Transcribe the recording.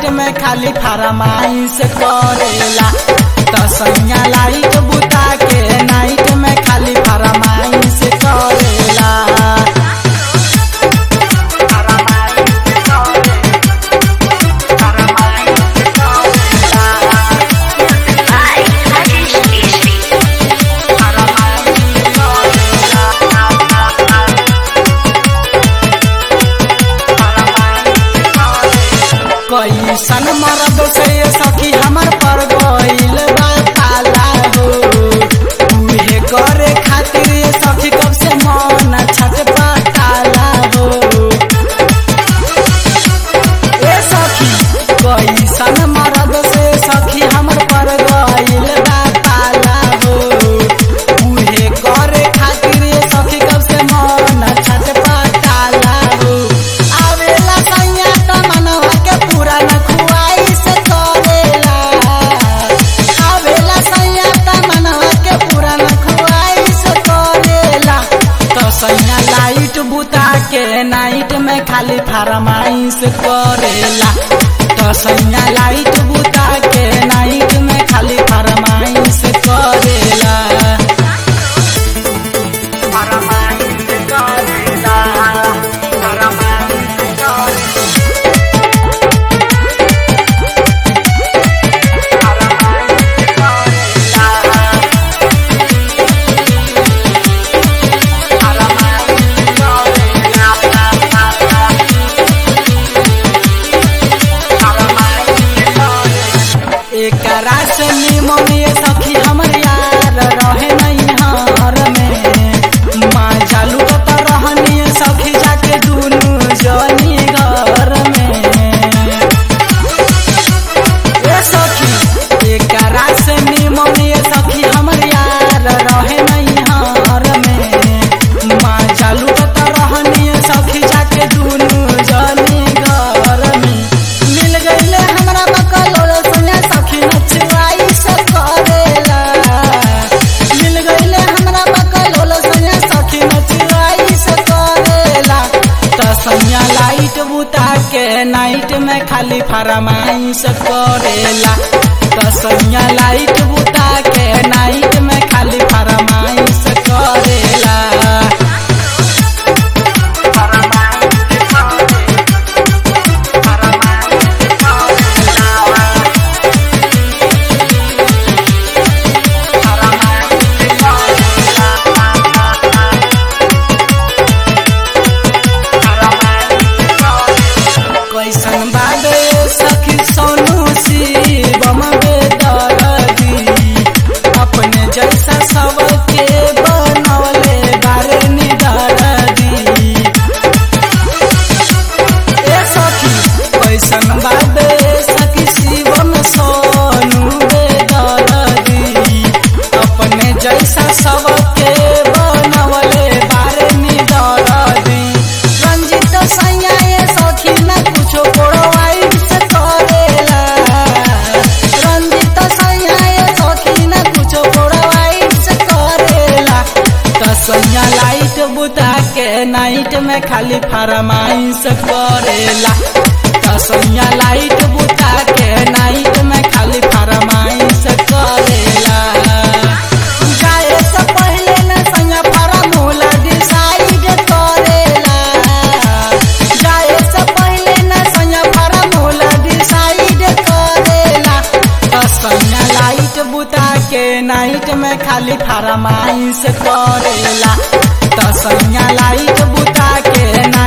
में खाली फरमाइश करेला तसैया लाइट बुता के नाइट में खाली फरमाइश करेला Hi, Rajesh Keshri. कैसन मरद से सखी हमर पर गइल बा पाला हो उहे करे खातिर ये सखी कब से मन छटपटाला हो ए सखी कैसन मरद से सखी हमर पर गइल बा पाला हो उहे करे खातिर ये सखी कब से मन छटपटाला हो आवेला सैया त मनवा के पूरा न खुआइस करेला आवेला सैया त मनवा के पूरा न खुआइस करेला तो सैया लाइट बुता के नाइट में खाली फरमाइश करेला तो सैया लाइट बुता के नाइट में खाली फरमाइश करेला फरमाइश करेला फरमाइश करेला एकरा से निमन ये सखी हमर यार रहे नहीं हार में माँ चालू तो रहनी सखी जाके दुनू जनी घर में ए सखी एकरा से निमन ये सखी हमर यार रहे नहीं हार में माँ चालू तो रहनी सखी जाके दुनू जनी घर में मिल गईले हमरा बकलोल सुने सखी नचवाई से करेला मिल गईले हमरा बकलोल सुने सखी नचवाई से करेला त सैया लाइट बुता के नाइट में खाली फरमाइश करेला त सैया लाइट बुता के नाइट में खाली फरमाइश करेला कैसन बाबे सखी सोनू शिवम बेदरदी अपने जैसा सबके बनौले बारे निदरदी ए सखी कैसन बाबे सखी शिवम सोनू बेदरदी अपने जैसा सबके बनौले बारे निदरदी रंजित सैया ये सखी न कुछो प्रोवाइड से करेला रंजित सैया ये सखी न कुछो प्रोवाइड से करेला त सैया लाइट बुता के नाइट में खाली फरमाइश करेला त सैया लाइट बुता के नाइट में खाली फरमाइश करेला जाए से पहले न सैया फरमूला डिसाइड करेला जाए से पहले न सैया फरमूला डिसाइड करेला त सैया लाइट बुता के नाइट में खाली फरमाइश करेला त सैया लाइट बुता के